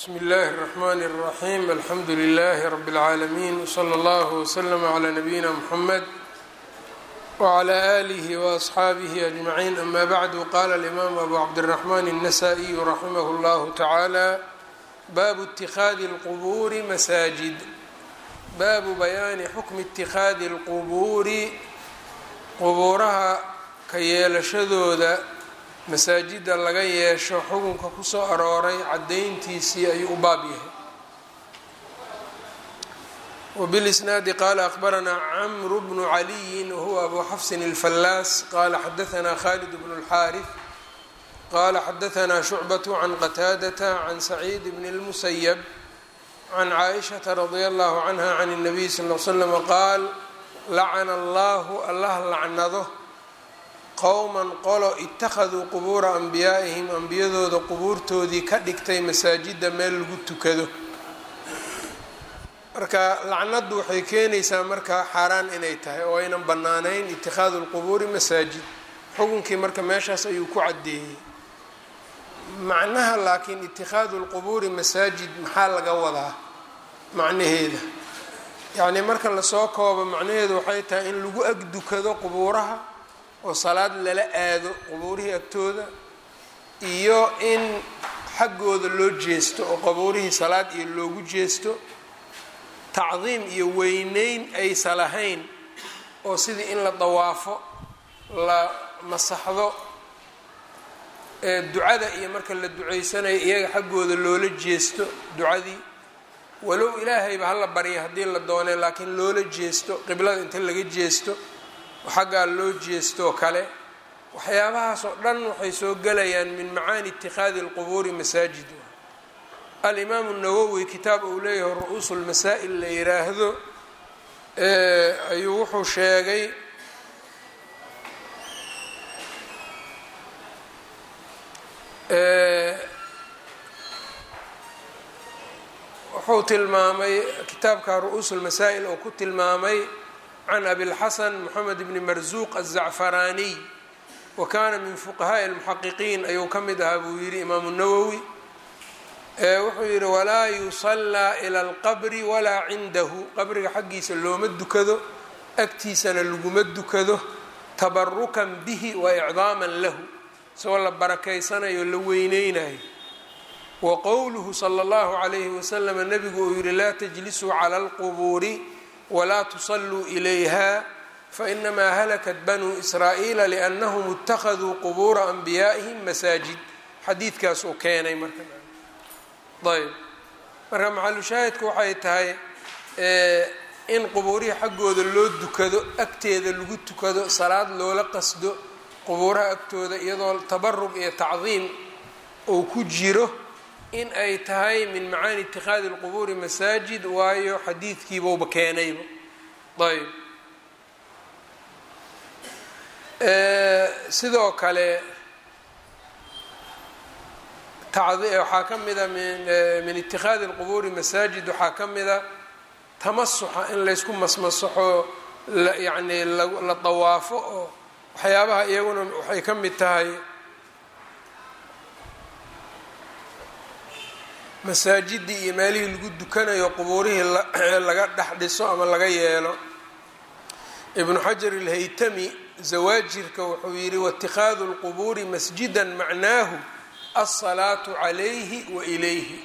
bsmi اllahi الرحmn الرaxيm alxamdu لlh rb العaalمين wslى اllه وslm عlى نabiyina mحamed وعlى آlih وأصxaabih أجmaعين ama bعd qala الإmam abu cabdالرحmn النsائي raximh اllah taعalى baabu اtikhadi اlqburi masaajid baabu bayaani xukmi اtikhadi اlqubuuri qubuuraha ka yeelashadooda masaajida laga yeesho xukunka kusoo arooray caddayntiisii ayuu u baab yahay wbilisnaadi qaala akhbaranaa camru bnu caliyin wahuwa abu xafsin اlfallaas qaala xadaanaa khalid bnu اlxaariث qaala xadaanaa shucbaة can qataadata can saciid bn اlmusayab can caaishaةa radia allahu canha can الnabiy sal l slm qaal lacana allahu allah lacnado qowman qolo ittakhaduu qubuura anbiyaa'ihim ambiyadooda qubuurtoodii ka dhigtay masaajida meel lagu tukado marka lacnaddu waxay keenaysaa marka xaaraan inay tahay oo aynan bannaanayn itikhaadu lqubuuri masaajid xukunkii marka meeshaas ayuu ku caddeeyey macnaha laakiin itikhaadu lqubuuri masaajid maxaa laga wadaa macnaheeda yacnii marka lasoo koobo macnaheedu waxay tahay in lagu agdukado qubuuraha oo salaad lala aado qubuurihii agtooda iyo in xaggooda loo jeesto oo qubuurihii salaad iyo loogu jeesto tacdiim iyo weyneyn aysa lahayn oo sidii in la dawaafo la masaxdo ee ducada iyo marka la duceysanayo iyaga xaggooda loola jeesto ducadii walow ilaahayba hala barya haddii la doonay laakiin loola jeesto qiblada inta laga jeesto xaggaa loo jeestoo kale waxyaabahaas oo dhan waxay soo gelayaan min macaani itikhaadi اlqubuuri masaajid alimaamu nawowi kitaab uu leeyahay ru-uusu lmasaa'il la yiraahdo ayuu wuxuu sheegay wuxuu tilmaamay kitaabka ru-uusu lmasaa'il oo ku tilmaamay can abilxasan moxamed bni marsuuq aلzacfaraaniy wa kaana min fuqahaaءi اlmuxaqiqiin ayuu ka mid ahaa buu yidhi imaamu nawowi wuxuu yidhi walaa yusallaa ila alqabri walaa cindahu qabriga xaggiisa looma dukado agtiisana laguma dukado tabarukan bihi wa icdaaman lahu isagoo la barakaysanayo la weyneynayo wa qowluhu sala اllahu calayhi wasalam nabigu uu yihi laa tajlisuu cala اlqubuuri wlaa tusalluu ilayha fainamaa halakat banuu israa'iila liannahum ittakhaduu qubuura anbiyaa'ihim masaajid xadiidkaas uu keenay marka ayb marka maxalushaahidku waxay tahay in qubuurihii xaggooda loo dukado agteeda lagu tukado salaad loola qasdo qubuuraha agtooda iyadoo tabarug iyo tacdiim uu ku jiro in ay tahay min macaani itikhaadi اlqubuuri masaajid waayo xadiidkiibauba keenayba ayb sidoo kale waxaa ka mida min itikhaadi اlqubuuri masaajid waxaa ka mida tamasuxa in laysku masmasaxo yani la dawaafo oo waxyaabaha iyaguna waxay ka mid tahay masaajidii iyo meelihii lagu dukanayo qubuurihii laga dhex dhiso ama laga yeelo ibnu xajar ilhaytami zawaajirka wuxuu yidhi waاtikhaadu اlqubuuri masjida macnaahu alsalaatu calayhi wa ilayhi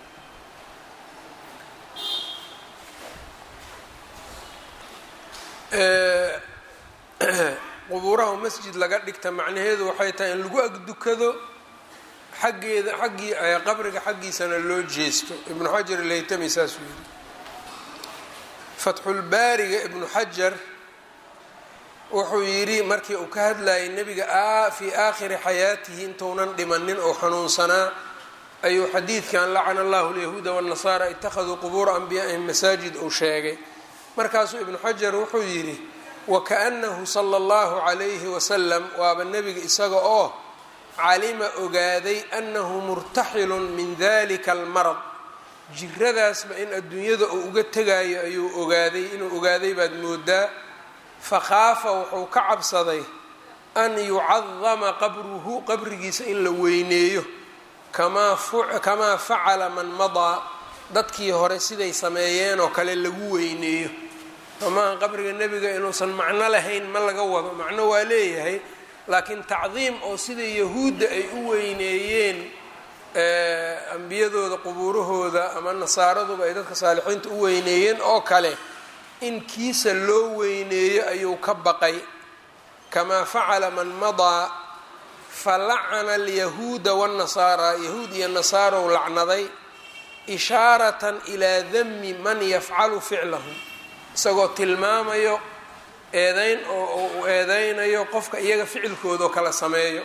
qubuuraha masjid laga dhigta macnaheedu waxay tahay in lagu agdukado xaggeeda xaggii qabriga xaggiisana loo jeesto ibnu xajar ilhaytami saasuu yidhi fatxulbaariga ibnu xajar wuxuu yidhi markii uu ka hadlayay nebiga fii aakhiri xayaatihi intuunan dhimanin oo xanuunsanaa ayuu xadiidkan lacana allahu lyahuuda waannasaara ittakhaduu qubuura anbiyaa'ihim masaajid uu sheegay markaasuu ibnu xajar wuxuu yidhi wakaanahu sala allahu calayhi wasalam waaba nebiga isaga oo calima ogaaday annahu murtaxilun min dalika almarad jiradaasba in adduunyada uu uga tegaayo ayuu ogaaday inuu ogaaday baad moodaa fakhaafa wuxuu ka cabsaday an yucadama qabruhu qabrigiisa in la weyneeyo kamaa facala man madaa dadkii hore siday sameeyeen oo kale lagu weyneeyo maaha qabriga nebiga inuusan macno lahayn ma laga wado macno waa leeyahay laakiin tacdiim oo sida yahuudda ay u weyneeyeen ambiyadooda qubuurahooda ama nasaaraduba ay dadka saalixiinta u weyneeyeen oo kale in kiisa loo weyneeyo ayuu ka baqay kamaa facala man madaa falacana alyahuuda waannasaara yahuud iyo nasaarow lacnaday ishaaratan ilaa dami man yafcalu ficlahum isagoo tilmaamayo eedeyn oo uu eedeynayo qofka iyaga ficilkoodao kala sameeyo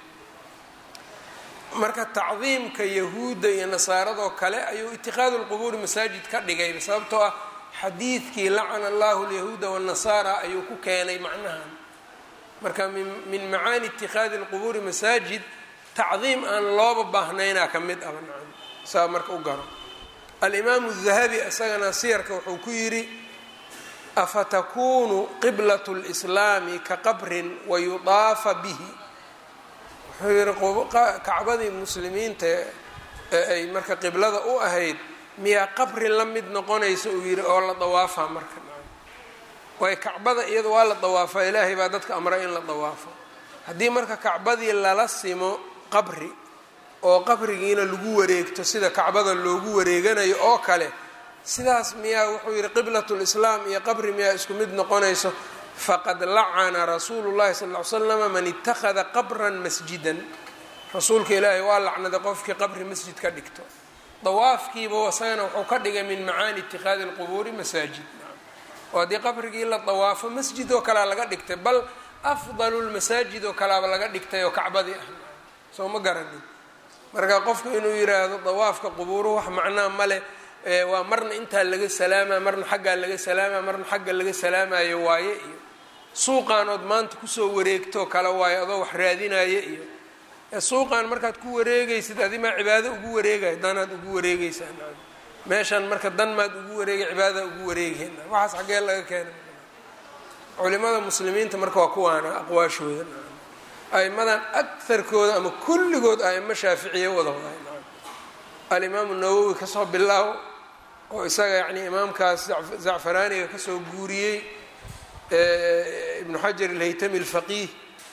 marka tacdiimka yahuudda iyo nasaaradoo kale ayuu itikaadu lqubuuri masaajid ka dhigay sababtoo ah xadiidkii lacana allahu alyahuuda waannasaara ayuu ku keenay macnahan marka min macaani itikaadi lqubuuri masaajid tacdiim aan looba baahnaynaa ka mid aba nacam saa marka u garo alimaamu dahabi isagana siyarka wuxuu ku yidhi afatakunu qiblat lislaami ka qabrin wayudaafa bihi wuxuu yihi kacbadii muslimiinta ee ay marka qiblada u ahayd miyaa qabri la mid noqonaysa uu yidhi oo la dawaafaa marka waayo kacbada iyada waa la dawaafaa ilaahay baa dadka amray in la dawaafo haddii marka kacbadii lala simo qabri oo qabrigiina lagu wareegto sida kacbada loogu wareeganayo oo kale sidaas miyaa wuxuu yidhi qiblat lislaam iyo qabri miyaa isku mid noqonayso faqad lacana rasuulu llahi sal ly slama man ittakhada qabran masjidan rasuulka ilaahay waa lacnaday qofkii qabri masjid ka dhigto dawaafkiiba isagana wuxuu ka dhigay min macaani itikaadi lqubuuri masaajid oo haddii qabrigii la dawaafo masjid oo kalea laga dhigtay bal afdalu lmasaajid oo kaleaba laga dhigtay oo kacbadii ah soo ma garanin marka qofku inuu yiraahdo dawaafka qubuuruhu wax macnaa male waa marna intaa laga salaama marna xaggaa laga salaama marna xagga laga salaamayo waaye iyo suuqaanood maanta kusoo wareegtoo kale waayo adoo wax raadinaya iyo suuqaan markaad ku wareegaysid adimaa cibaado ugu wareegaya danaad ugu wareegaysaa meeshan marka dan maad ugu wareegay cibaadada ugu wareegeen waxaas xaggee laga keenay culimada muslimiinta marka waa kuwaana aqwaashooda aimadan agarkooda ama kulligood aimo shaaficiya wada waday alimaamu nawowi kasoo bilaaw oo isaga yani imaamkaas zacfaraaniga kasoo guuriyey ibnu xajar alhaytami alfaqiih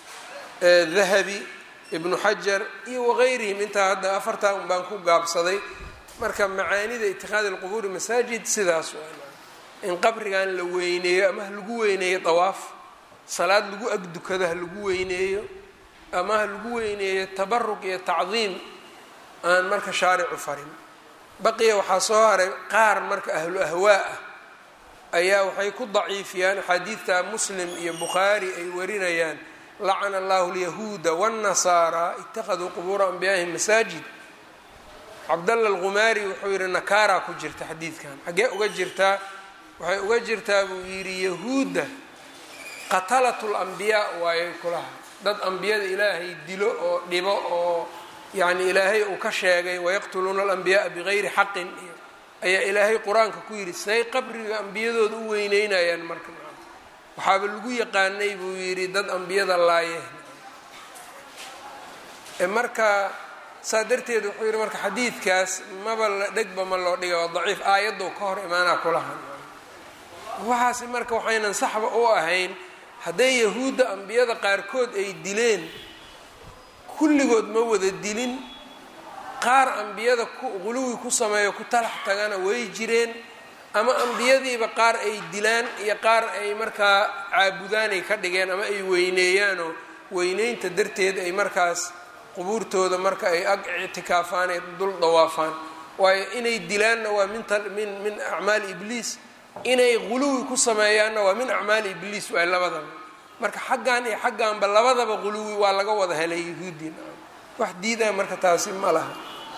dahabi ibnu xajar iyo wagayrihim intaa hadda afartaa un baan ku gaabsaday marka macaanida itikaadi lqubuuri masaajid sidaas in qabrigan la weyneeyo ama ha lagu weyneeyo dawaaf salaad lagu agdukado ha lagu weyneeyo ama ha lagu weyneeyo tabaruq iyo tacdiim aan marka shaaricu farin baqiya waxaa soo haray qaar marka ahlu ahwaa ah ayaa waxay ku daciifiyaan axaadiidta muslim iyo bukhaari ay warinayaan lacana allahu alyahuuda waannasaara ittakhaduu qubuura anbiyaa'ihim masaajid cabdalla alqumaari wuxuu yidhi nakaaraa ku jirta xadiidkan xaggee uga jirtaa waxay uga jirtaa buu yidhi yahuudda qatalat lambiyaa waayay kulaha dad ambiyada ilaahay dilo oo dhibo oo yacni ilaahay uu ka sheegay wayaqtuluuna alambiyaaa bigayri xaqin iyo ayaa ilaahay qur-aanka ku yidhi say qabriga ambiyadooda u weyneynayaan marka waxaaba lagu yaqaanay buu yidhi dad ambiyada laaye marka saa darteed wuxuu yidhi marka xadiidkaas maba la dhegba ma loo dhiga waa daciif aayaddow ka hor imaanaa kulahan waxaasi marka waxaynan saxba u ahayn hadday yahuudda ambiyada qaarkood ay dileen kulligood ma wada dilin qaar ambiyada quluwi ku sameeyo ku talax tagana way jireen ama ambiyadiiba qaar ay dilaan iyo qaar ay markaa caabudaanay ka dhigeen ama ay weyneeyaanoo weyneynta darteed ay markaas qubuurtooda marka ay ag ictikaafaan ay dul dawaafaan waayo inay dilaanna waa min min acmaali ibliis inay quluwi ku sameeyaanna waa min acmaali ibliis waay labadaba marka xaggan iyo xagganba labadaba quluwi waa laga wada helay yahuuddin wax diidaa marka taasi ma laha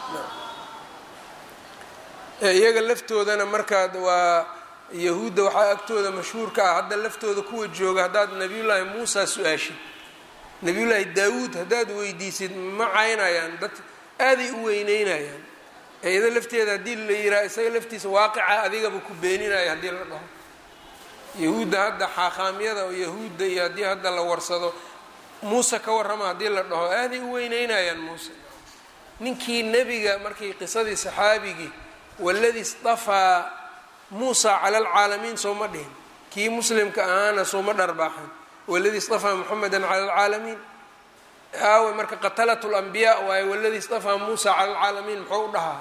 iyaga laftoodana markaa waa yahuudda waxaa agtooda mashhuurka ah hadda laftooda kuwa jooga haddaad nabiyullaahi muusa su-aashid nabiyullaahi daawuud haddaad weydiisid ma caynayaan dad aaday u weyneynayaan iyada lafteeda haddii la yiraha isaga laftiisa waaqica adigaba ku beeninayo haddii la dhaho yahuudda hadda xaaqaamyada oo yahuudda iyo haddii hadda la warsado muuse ka warrama haddii la dhaho aaday u weyneynayaan muuse ninkii nebiga markii qisadii saxaabigii waladii istafaa muusa cala alcaalamiin sooma dhihin kii muslimka ahaana sooma dharbaaxan waladii istafaa muxameda cala alcaalamiin aawe marka qatalat lambiyaa waaye waladii istafaa muusa cala alcaalamiin muxuu u dhahaa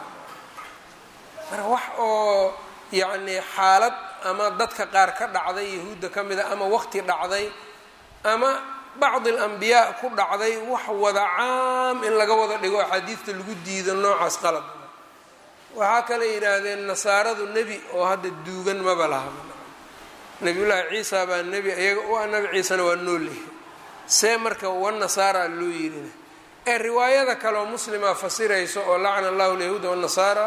marka wax oo yacni xaalad ama dadka qaar ka dhacday yahuudda ka mida ama waqti dhacday ama bacdi alambiyaa ku dhacday wax wada caam in laga wada dhigo axaadiidta lagu diido noocaas qalab waxaa kale yidhaahdeen nasaaradu nebi oo hadda duugan maba laha nabiyullaahi ciisa baa nebi iyaga u ah nabi ciisena waa noolyahay see marka wanasaara loo yirina ee riwaayada kaleoo muslima fasirayso oo lacna allahu lyahuuda wanasaara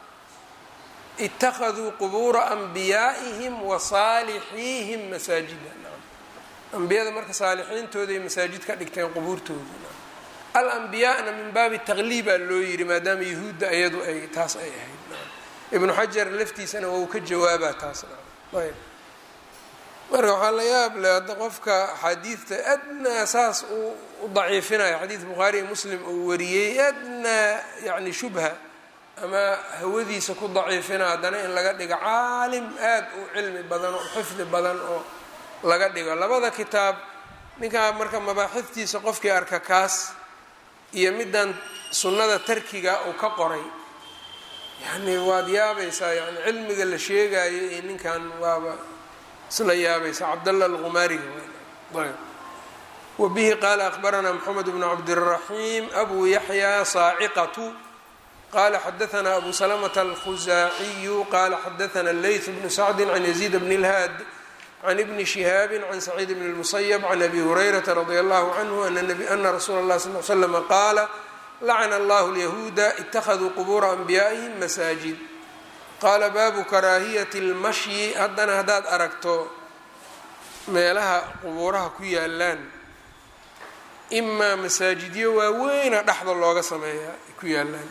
ittakhaduu qubuura anbiyaa'ihim wa saalixiihim masaajida ambiyada marka saalixiintooday masaajid ka dhigteen qubuurtooda alambiyaana min baabi taqliibaa loo yiri maadaama yahuudda iyadu ay taas ay ahayd ibnu xajar laftiisana waa uu ka jawaabaa taas ayb marka waxaa la yaab leh hadda qofka axaadiidta adnaa saas uu u daciifinayo xadiid bukhaari iyo muslim uu wariyey adnaa yani shubha ama hawadiisa ku daciifina haddana in laga dhigo caalim aad u cilmi badan oo xifdi badan oo laga dhigo labada kitaab ninkaa marka mabaaxiftiisa qofkii arka kaas iyo middan sunnada tarkiga uu ka qoray yani waad yaabaysaa yani cilmiga la sheegayo iyo ninkan waaba isla yaabaysaa cabdallah alqumaariga ayb wa bihi qaala akbaranaa moxamed bnu cabdiraxiim abu yaxya saaciqatu qala xadaanaa abu salamata alkhusaaciyu qala xadaana leyth bnu sacdi can yaziid bn اlhaad can ibni shihaabi can saciid bn اlmusayb can abi hurayrata radi allahu canhu ana rasuula اlah sal l slama qaala lacna allahu lyahuuda ittakhaduu qubuura anbiyaa'ihim masaajid qaala baabu karaahiyati اlmashyi haddana haddaad aragto meelaha qubuuraha ku yaalaan imaa masaajidyo waaweyna dhexda looga sameeyaa ku yaalaan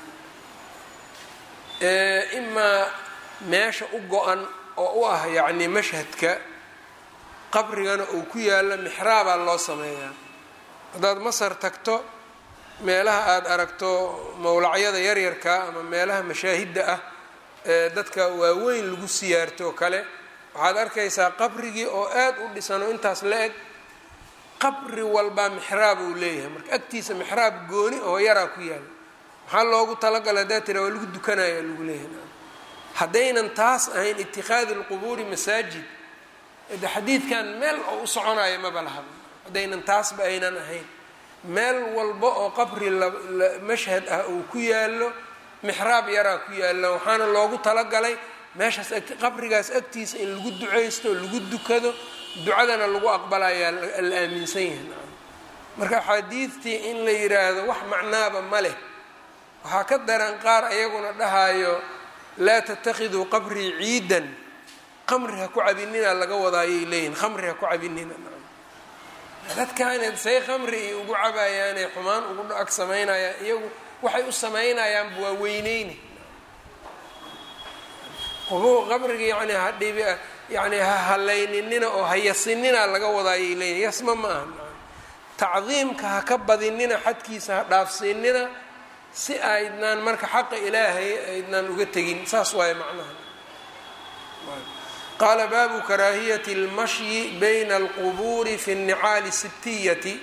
imaa meesha u go-an oo u ah yacni mashhadka qabrigana uu ku yaalo mixraabaa loo sameeyaa haddaad masar tagto meelaha aada aragto mowlacyada yaryarka ama meelaha mashaahidda ah ee dadka waaweyn lagu siyaarto oo kale waxaad arkaysaa qabrigii oo aad u dhisan oo intaas la eg qabri walbaa mixraab uu leeyahay marka agtiisa mixraab gooni oo yaraa ku yaala maxaa loogu talagala haddaa tira waa lagu dukanaya lagu leeyahay haddaynan taas ahayn itikhaadi lqubuuri masaajid de xadiidkan meel oo u soconaya maba laha haddaynan taasba aynan ahayn meel walba oo qabri mashhad ah uu ku yaalo mixraab yaraa ku yaalo waxaana loogu talagalay meeshaas qabrigaas agtiisa in lagu ducaysto lagu dukado ducadana lagu aqbalayaa la aaminsan yahay marka axaadiidtii in la yiraahdo wax macnaaba ma leh waxaa ka daran qaar ayaguna dhahayo laa tattakhiduu qabrii ciidan qamri ha ku cabinina laga wadaayay leeyihin khamri ha ku cabinina dadkaaned say khamri iyo ugu cabayaanay xumaan ugu ag samaynayaan iyagu waxay u samaynayaanba waa weyneyni qabriga yani hadhib yani ha hallayninina oo ha yasinina laga wadaayay leeyihin yasma ma aha tacdiimka ha ka badinina xadkiisa ha dhaafsiinina si aydnaan marka xaqa ilaahay aydnaan uga tegin saas waaye macnaha qaala baabu karaahiyati اlmashyi bayna alqubuuri fi الnicaali sibtiyati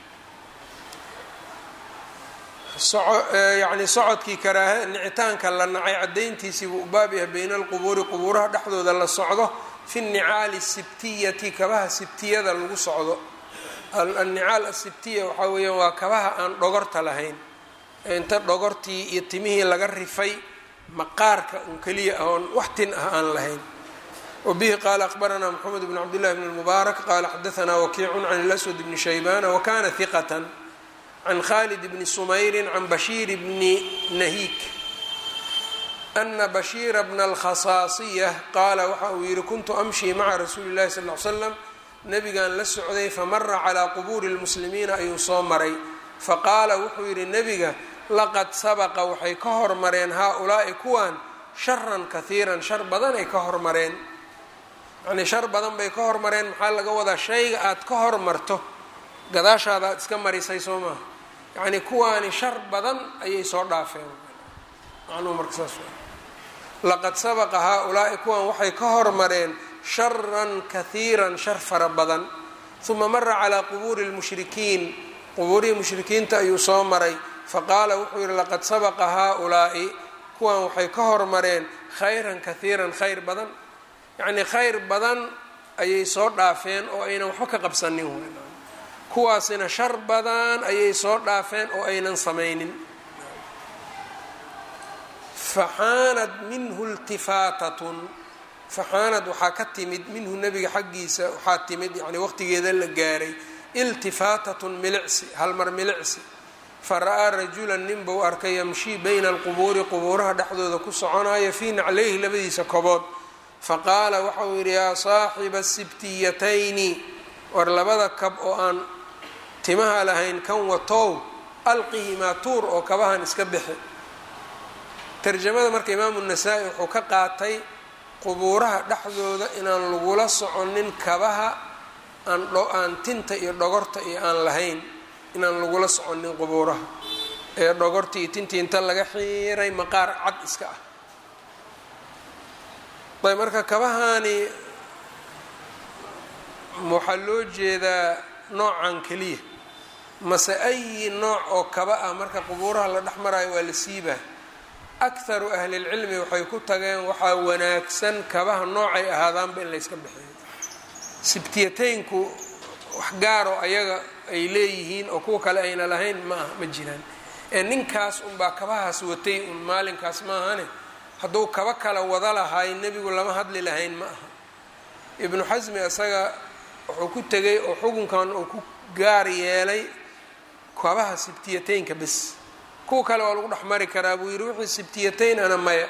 yani socodkii karaaha nicitaanka la nacay cadayntiisii buu u baab yahay bayna alqubuuri qubuuraha dhexdooda la socdo fi الnicaali الsibtiyati kabaha sibtiyada lagu socdo annicaal asibtiya waxaa weeyaan waa kabaha aan dhogorta lahayn inta dhogortii iyo timihii laga rifay maqaarka un keliya ah oon wax tin ah aan lahayn wabihi qaala aqbaranaa moxamed bn cabdillahi bn lmubaarak qaala xadaanaa wakiicun can اlaswad bni shaybana wakana hiqatan can khalid bni sumayrin can bashiir bni nahiik ana bashiira bna alkhasaasiya qaala waxa uu yihi kuntu amshii maca rasuuli اllahi sal l slam nabigan la socday famara calaa qubuuri lmuslimiina ayuu soo maray faqaala wuxuu yidhi nebiga laqad sabaqa waxay ka hormareen haa-ulaa'i kuwan sharan kahiiran shar badan ay ka hormareen yacnii shar badan bay ka hormareen maxaa laga wadaa shayga aad ka hormarto gadaashaada aad iska marisay soo maaha yacnii kuwaani shar badan ayay soo dhaafeen macnuhu marka saas laqad sabaqa haa-ulaa'i kuwan waxay ka hormareen sharan kahiiran shar fara badan uma mara calaa qubuuri lmushrikiin qubuurihii mushrikiinta ayuu soo maray faqaala wuxuu yidhi laqad sabaqa haa-ulaa'i kuwan waxay ka hormareen khayran kahiiran khayr badan yacnii khayr badan ayay soo dhaafeen oo aynan waxba ka qabsanin kuwaasina shar badan ayay soo dhaafeen oo aynan samaynin faxaanad minhu iltifaatatun faxaanad waxaa ka timid minhu nebiga xaggiisa waxaa timid yani waqtigeeda la gaaray iltifaatatun milicsi halmar milicsi fara-aa rajulan nin buu arkay yamshii bayna alqubuuri qubuuraha dhexdooda ku soconaya fii naclayhi labadiisa kobood faqaala waxauu yidhi yaa saaxiba sibtiyatayni war labada kab oo aan timaha lahayn kan watow alqihimaa tuur oo kabahan iska bixi tarjamada marka imaamu nasaa-i wuxuu ka qaatay qubuuraha dhexdooda inaan lagula soconin kabaha aan aan tinta iyo dhogorta iyo aan lahayn inaan lagula soconin qubuuraha ee dhogorta iyo tinta inta laga xiiray maqaar cad iska ah ayb marka kabahaani waxaa loo jeedaa noocan keliya mase ayi nooc oo kaba ah marka qubuuraha la dhex maraayo waa la siibaa akharu ahlilcilmi waxay ku tageen waxaa wanaagsan kabaha noocay ahaadaanba in layska bixiyo sibtiyateynku wax gaaroo ayaga ay leeyihiin oo kuwa kale ayna lahayn ma aha ma jiraan ee ninkaas unbaa kabahaas watay un maalinkaas maahane hadduu kaba kala wada lahaay nebigu lama hadli lahayn ma aha ibnu xasmi isaga wuxuu ku tegay oo xukunkan uu ku gaar yeelay kabaha sibtiyateynka bes kuwa kale waa lagu dhex mari karaa buu yidhi wixii sibtiyateyn ana maya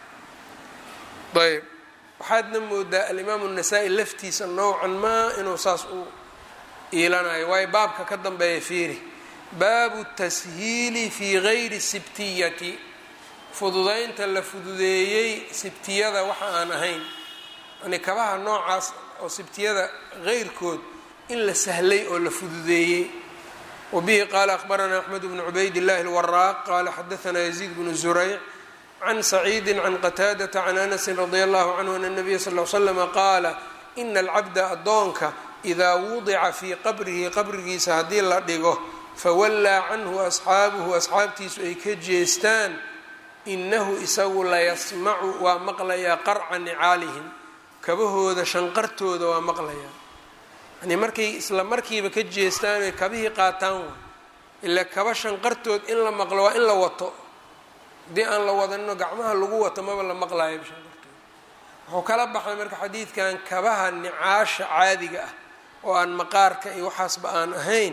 ayb waxaadna moodaa alimaamu nasaa-i laftiisa nowcan maa inuu saas u iilanayo waayo baabka ka dambeeya fiiri baabu tashiili fii gayri sibtiyati fududaynta la fududeeyey sibtiyada waxa aan ahayn yani kabaha noocaas oo sibtiyada heyrkood in la sahlay oo la fududeeyey wbihi qaala akhbaranaa axmed bnu cubayd illahi alwaraaq qaala xadaanaa yaziid bnu zurayc can saciidi can qataadata can anasin radi allahu canhu ana nabiya sal l slama qaala ina alcabda addoonka idaa wudica fii qabrihi qabrigiisa haddii la dhigo fawallaa canhu asxaabuhu asxaabtiisu ay ka jeestaan inahu isagu layasmacu waa maqlayaa qarca nicaalihim kabahooda shanqartooda waa maqlayaa yani markay isla markiiba ka jeestaan oy kabihii qaataan waa ilaa kaba shanqartood in la maqlo waa in la wato haddii aan la wadanino gacmaha lagu wato maba la maqlaayo shanqartood wuxuu kala baxay marka xadiidkan kabaha nicaasha caadiga ah oo aan maqaarka iyo waxaasba aan ahayn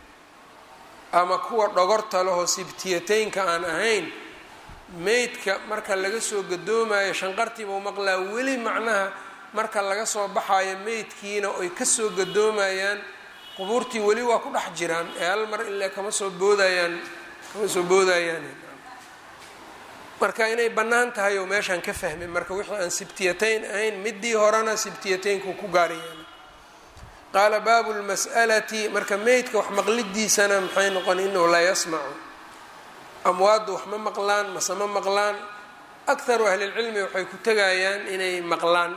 ama kuwa dhogorta lehoo sibtiyateynka aan ahayn meydka marka laga soo gadoomayo shanqartiibau maqlaa weli macnaha marka laga soo baxayo meydkiina oy kasoo gadoomayaan qubuurtii weli waa ku dhex jiraan ee hal mar ilaa kama soo boodayaan kama soo boodayaan marka inay bannaan tahay oo meeshaan ka fahmay marka wixii aan sibtiyatayn ahayn midii horena sibtiyateynku ku gaarayaan qaala baabu lmas'alati marka meydka wax maqlidiisana maxay noqon inahu laa yasmacu amwaaddu wax ma maqlaan mase ma maqlaan akharu ahlilcilmi waxay ku tegayaan inay maqlaan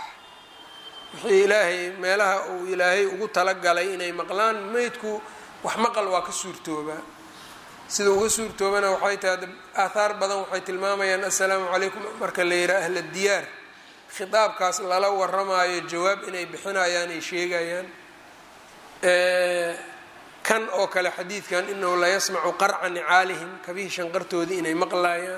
wixii ilaahay meelaha uu ilaahay ugu talagalay inay maqlaan meydku wax maqal waa ka suurtoobaa sida uga suurtoobana waxay tahay aathaar badan waxay tilmaamayaan assalaamu calaykum marka la yihaa ahla diyaar khitaabkaas lala waramaayo jawaab inay bixinayaan ay sheegayaan kan oo kale xadiidkan inahu la yasmacu qarca nicaalihim kabihii shanqartoodii inay maqlayaan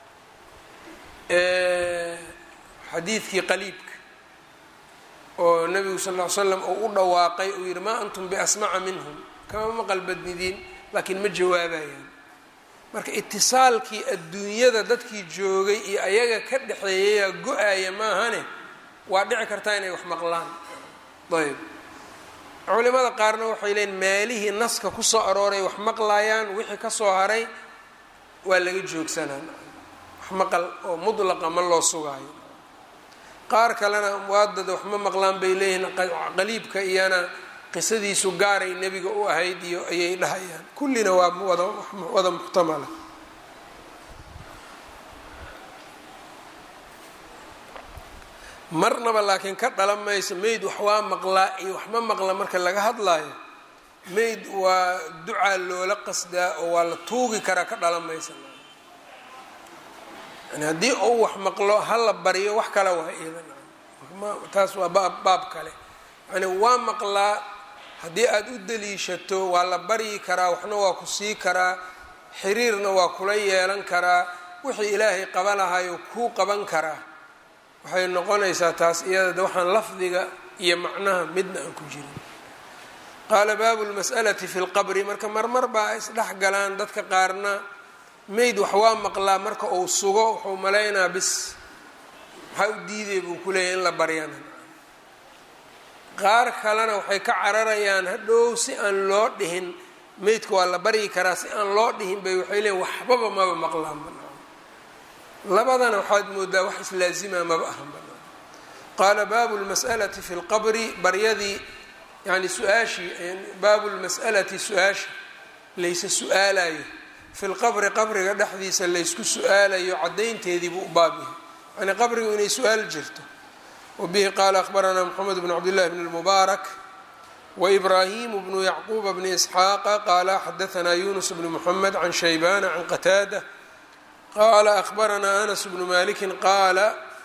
xadiidkii qaliibka oo nabigu sal ll ly slam uu u dhawaaqay uu yihi maa antum biasmaca minhum kama maqal badnidiin laakiin ma jawaabayaan marka itisaalkii adduunyada dadkii joogay iyo ayaga ka dhexeeyayaa go-aya maahane waa dhici kartaa inay wax maqlaan ayb culimada qaarna waxay leeyiin maalihii naska kusoo arooray wax maqlayaan wixii kasoo haray waa laga joogsanaa wax maqal oo mudlaqa ma loo sugaayo qaar kalena amwaadada wax ma maqlaan bay leeyihiin qaliibka iyana qisadiisu gaaray nebiga u ahayd iyo ayay dhahayaan kullina waa wada wada muxtamala marnaba laakiin ka dhalan mayso mayd wax waa maqlaa iyo wax ma maqla marka laga hadlaayo mayd waa ducaa loola qasdaa oo waa la tuugi karaa ka dhalan maysa yani haddii uu wax maqlo ha la baryo wax kale waa iidan taas waa baab baab kale yani waa maqlaa haddii aada u daliishato waa la baryi karaa waxna waa ku sii karaa xiriirna waa kula yeelan karaa wixii ilaahay qabanahayo kuu qaban karaa waxay noqonaysaa taas iyada waxaan lafdiga iyo macnaha midna aan ku jirin qaala baabu lmas'alati fi lqabri marka marmar baa isdhex galaan dadka qaarna mayd wax waa maqlaa marka uu sugo wuxuu malaynaa bis maxaa u diiday buu ku leeyahy in la baryana qaar kalena waxay ka cararayaan hadhow si aan loo dhihin maydka waa la baryi karaa si aan loo dhihin bay waxay leeyiin waxbaba maba maqlaan banaan labadana waxaad moodaa wax islaazima maba ahan banaan qaala baabu lmas'alati fi lqabri baryadii yani su-aashii baabu lmas'alati su-aasha laysa su-aalayo fi lqabri qabriga dhexdiisa laysku su-aalayo caddaynteedii buu u baab yahay yani qabrigu inay su-aal jirto wabihi qaala akhbaranaa moxamed bn cabdillahi bn lmubaarak waibraahimu bnu yacquuba bni isxaaqa qaala xadaanaa yunus bni moxamed can shaybana can qataada qaala akhbaranaa anas bnu malikin qaala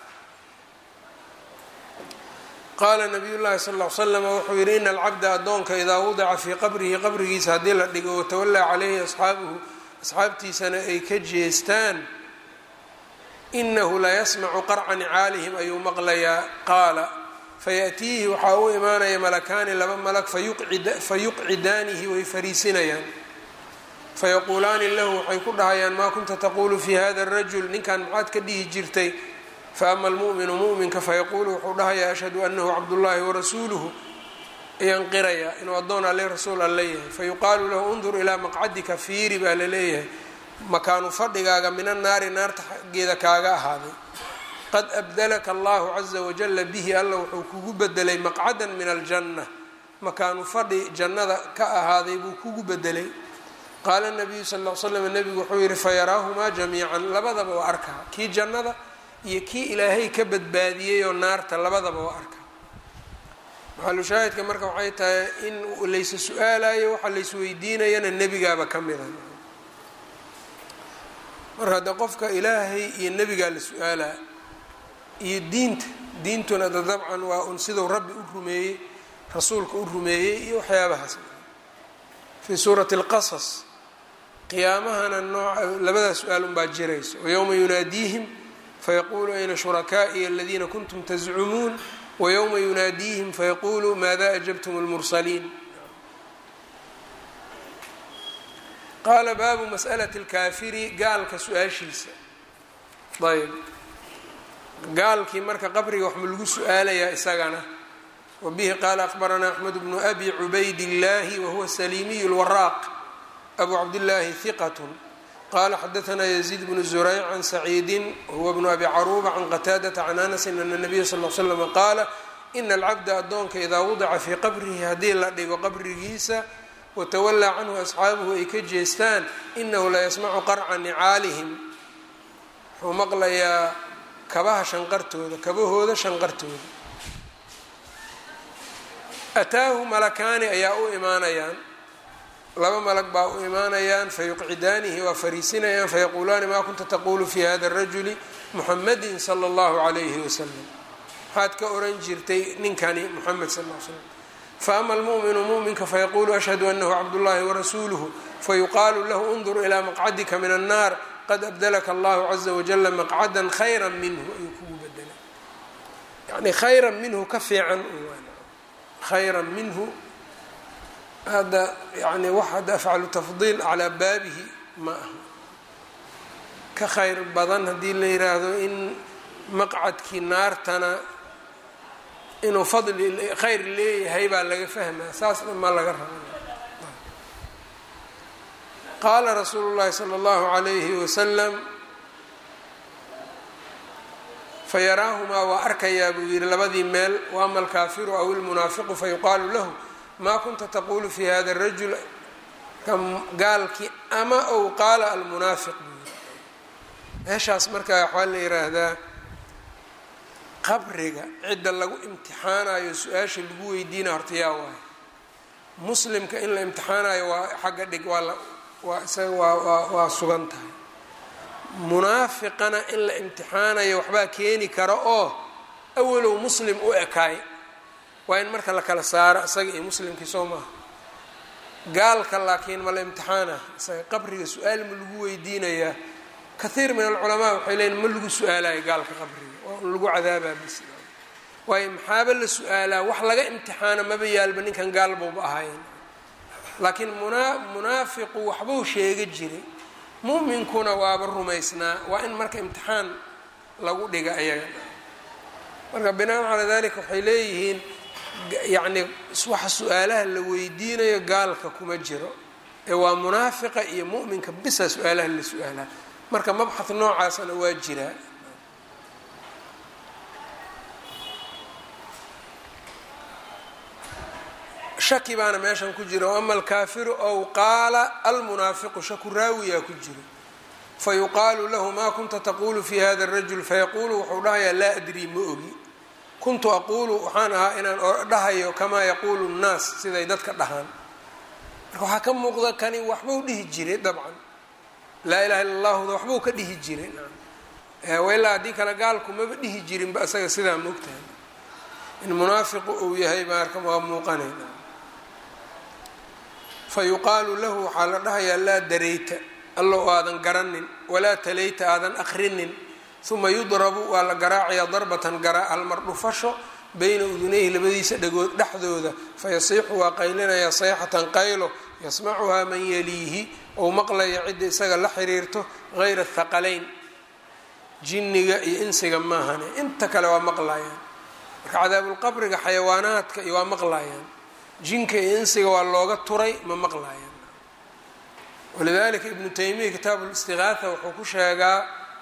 qaala nabiy llahi sal l slama wuxuu yihi ina alcabda addoonka idaa wadica fii qabrihi qabrigiisa haddii la dhigo watawallaa caleyhi asxaabuhu asxaabtiisana ay ka jeestaan inahu la yasmacu qarca nicaalihim ayuu maqlayaa qaala fayaأtiihi waxaa u imaanaya malakaani laba malag fayuqcidaanihi way fariisinayaan fayaquulaani lahu waxay ku dhahayaan maa kunta taquulu fi hada الrajul ninkan maxaad ka dhihi jirtay faama almu'minu mu'minka fayaquulu wuxuu dhahayaa ashhadu anahu cabdullaahi warasuuluhu ayaan qirayaa inuu addoon alle rasuul alle yahay fayuqaalu lahu undur ilaa maqcadika fiiri baa la leeyahay makaanu fadhigaaga min annaari naarta xaggeeda kaaga ahaaday qad abdalaka allahu caza wajala bihi alla wuxuu kugu bedelay maqcadan min aljanna makaanu fadhi jannada ka ahaaday buu kugu bedelay qaala nabiyu sal l slam nebigu wuxuu yihi fayaraahumaa jamiican labadaba waa arkaa kii jannada iyo kii ilaahay ka badbaadiyey oo naarta labadaba waa arkaa maxalushaahidka marka waxay tahay in laysa su-aalayo waxa laysweydiinayana nebigaaba ka mida marka hadde qofka ilaahay iyo nebigaa la su-aalaa iyo diinta diintuna da dabcan waa un siduu rabbi u rumeeyey rasuulka u rumeeyey iyo waxyaabahaas fii suurati اlqasas qiyaamahana nooca labadaa su-aal unbaa jirayso wayowma yunaadiihim fayaqulu ayna shurakaa'iy aladiina kuntum tazcumuun wayowma yunaadiihim fayaqulu maada ajabtum اlmursaliin qaala baabu mas'alati اlkaafiri gaalka su-aashiisa ayb gaalkii marka qabriga wax ma lagu su-aalayaa isagana wabihi qaala akhbaranaa axmed bnu abi cubayd illahi wahuwa salimiy lwaraaq abu cabdillaahi hiqat qala xadaanaa yaziid bnu zurayc can saciidi wahuwa bnu abi caruuba can qataadata can anasin ana nabiya sal l slm qaala ina alcabda addoonka idaa wadica fii qabrihi haddii la dhigo qabrigiisa watawallaa canhu asxaabuhu ay ka jeestaan inahu la yasmacu qarca nicaalihim wuxuu maqlayaa kabaha shanqartooda kabahooda shanqartooda ataahu malakaani ayaa u imaanayaan laba malag baa u imaanayaan fayuqcidaanihi waa fariisinayaan fayaquulaani maa kunta taquulu fi hada rajuli muxamadin sala allahu calayhi wasalam maxaad ka oran jirtay ninkani muxamed sal l slam faama almu'minu mu'minka fayaquulu ashhadu anahu cabdullahi warasuuluhu fayuqaalu lahu undur ilaa maqcadika min annaar qad abdalaka allahu caza wajala maqcadan khayra minhu ayuu kugu bedelay yani khayran minhu ka fiican khayran minhu hadda yani wax hadda afcalu tafdiil calaa baabihi ma aha ka khayr badan haddii la yiraahdo in maqcadkii naartana inuu fadli khayr leeyahay baa laga fahmaa saasna ma laga raba qaala rasuulu llahi sala allahu calayhi wasalam fayaraahumaa waa arkayaa buu yihi labadii meel waama alkaafiru aw ilmunaafiqu fayuqaalu lahu maa kunta taquulu fi hada rajul gaalkii ama ow qaala almunaafiq buu yiri meeshaas markaa waxaa la yiraahdaa qabriga cidda lagu imtixaanayo su-aasha lagu weydiina horta yaa waayo muslimka in la imtixaanayo waa xagga dhig waa la waa isaga waa waa waa sugan tahay munaafiqana in la imtixaanayo waxbaa keeni kara oo awalow muslim u ekaay waa in marka la kala saaro isaga iyo muslimkii soo maaha gaalka laakiin ma la imtixaana isaga qabriga su-aal ma lagu weydiinayaa kathiir min alculamaa waxay leeyiin ma lagu su-aalayo gaalka qabriga waa un lagu cadaabaa bis waayo maxaaba la su-aalaa wax laga imtixaano maba yaalba ninkan gaalbowba ahayn laakiin muna munaafiqu waxbuu sheega jiray mu'minkuna waaba rumaysnaa waa in marka imtixaan lagu dhiga ayaga marka binaan calaa dalika waxay leeyihiin yacni waxa su-aalaha la weydiinayo gaalka kuma jiro ee waa munaafiqa iyo mu'minka bisa su-aalaha la su-aalaa marka mabxad noocaasna waa jiraa shaki baana meeshan ku jira o ama alkaafiru ow qaala almunaafiqu shaku raawiyaa ku jiro fayuqaalu lahu maa kunta taquulu fi hada rajul fayaquulu wuxuu dhahayaa laa adrii ma ogi kuntu aquulu waxaan ahaa inaan dhahayo kamaa yaquulu nnaas siday dadka dhahaan marka waxaa ka muuqda kani waxbuu dhihi jiray dabcan laa ilaha illa allahuda waxbuu ka dhihi jiray ilaa haddii kale gaalku maba dhihi jirinba isaga sidaa moogtahay in munaafiqu uu yahay marka waa muuqanayna fayuqaalu lahu waxaa la dhahayaa laa darayta allow aadan garanin walaa talayta aadan akrinin uma yudrabu waa la garaacayaa darbatan garaa halmar dhufasho bayna udunayhi labadiisa dhagood dhexdooda fayasiixu waa qaylinayaa sayxatan qaylo yasmacuhaa man yaliihi ou maqlaya cidda isaga la xiriirto hayra thaqalayn jinniga iyo insiga maahane inta kale waa maqlayaan marka cadaabulqabriga xayawaanaadka iyo waa maqlayaan jinka iyo insiga waa looga turay ma maqlayaan walidalika ibnu taymiya kitaabu listiqaatha wuxuu ku sheegaa